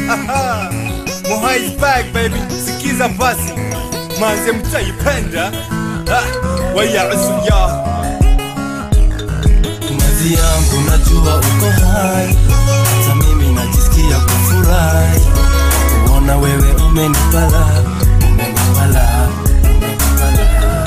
Mohai is back baby, sikiza basi manze mtaipenda Ah, waya usuya Mazi yangu najua uko hai, hata mimi najisikia kufurahi kuona wewe umenipala, umenipala, umenipala.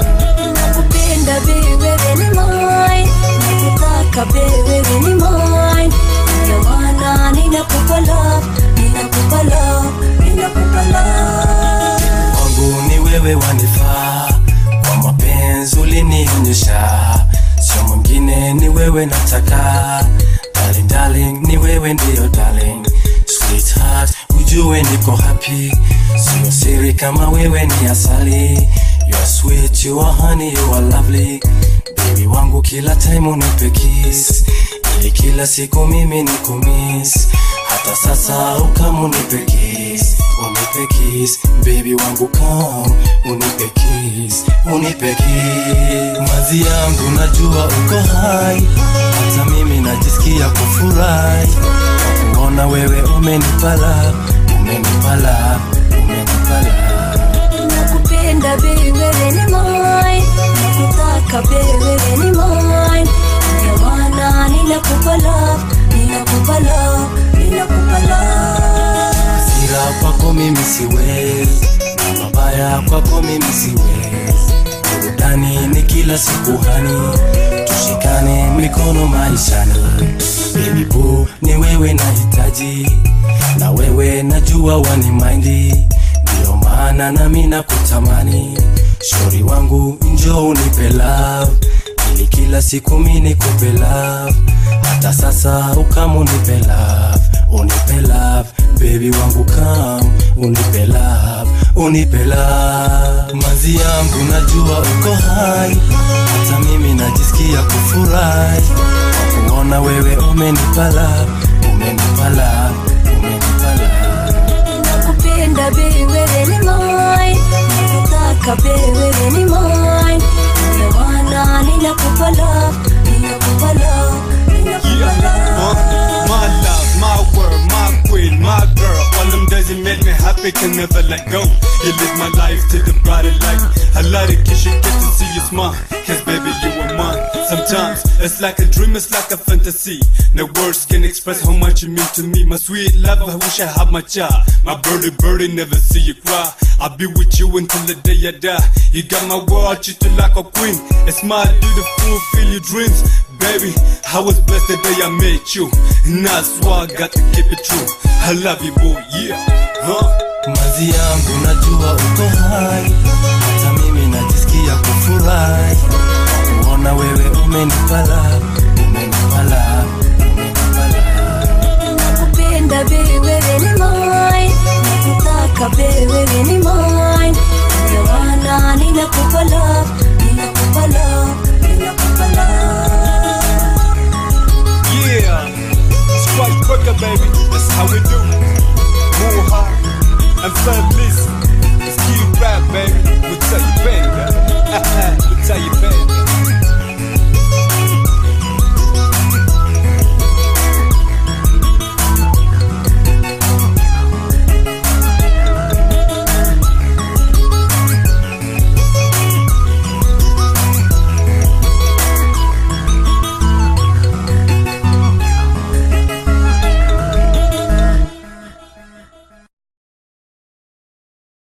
nakupenda baby wewe ni mine nakutaka baby wewe ni mine ndio maana ninakupa love ninakupa love ninakupa love Kwangu ni wewe wanifaa, kwa mapenzi ulinionyesha, sio mwingine ni wewe nataka. Darling, darling, ni wewe ndiyo darling, sweetheart, ujue niko happy, sio siri kama wewe ni asali. You are sweet, you are honey, you are lovely, baby wangu kila time unipe kiss, ili kila siku mimi nikumiss hata sasa ukamu unipe kiss, unipe kiss, baby wangu kam, unipe kiss, unipe kiss. Mazi yangu najua uko hai, hata mimi najisikia kufurahi kwa kuona wewe umenipala, umenipala, umenipala. nakupenda baby wewe ni mine nakutaka baby wewe ni mine ndio maana ninakupa love ninakupa love ninakupa love Hasira kwako mimi siwezi, na mabaya kwako mimi siwezi. Burudani ni kila siku hani, tushikane mikono maishani. Baby boo, ni wewe nahitaji, na wewe najua wani maindi, ndio maana nami nakutamani. Shauri wangu njoo unipe love, ili kila siku mimi nikupe love, hata sasa ukamu unipe love, unipe love baby wangu come unipe love unipe love mazi yangu najua uko hai hata mimi najisikia kufurahi kwa kuona wewe umenipa love umenipa love umenipa love nakupenda baby wewe ni mine nakutaka baby wewe ni mine ndio maana ninakupa love ninakupa love ninakupa Yeah, uh, love my love, my word, my queen, my girl. All them days you made me happy, can never let go. You live my life to the brighter light. I love to kiss you, get to see you smile. Cause baby, you are mine. Sometimes it's like a dream, it's like a fantasy. No words can express how much you mean to me. My sweet love, I wish I had my child. My birdie, birdie, never see you cry. I'll be with you until the day I die. You got my world, treat you like a queen. It's my duty to fulfill your dreams. Baby, I was blessed the day I met you. And that's why I got to keep it true. I love you, boy, yeah. Huh? mazi yangu najua uko hai hata mimi najisikia kufurahi kwa kuona wewe umenipa love umenipa love umenipa love nakupenda baby wewe ni mine nakutaka baby wewe ni mine ndio maana ninakupa love ninakupa love ninakupa love Yeah. Strike quicker, baby. That's how we do. Move hard and family.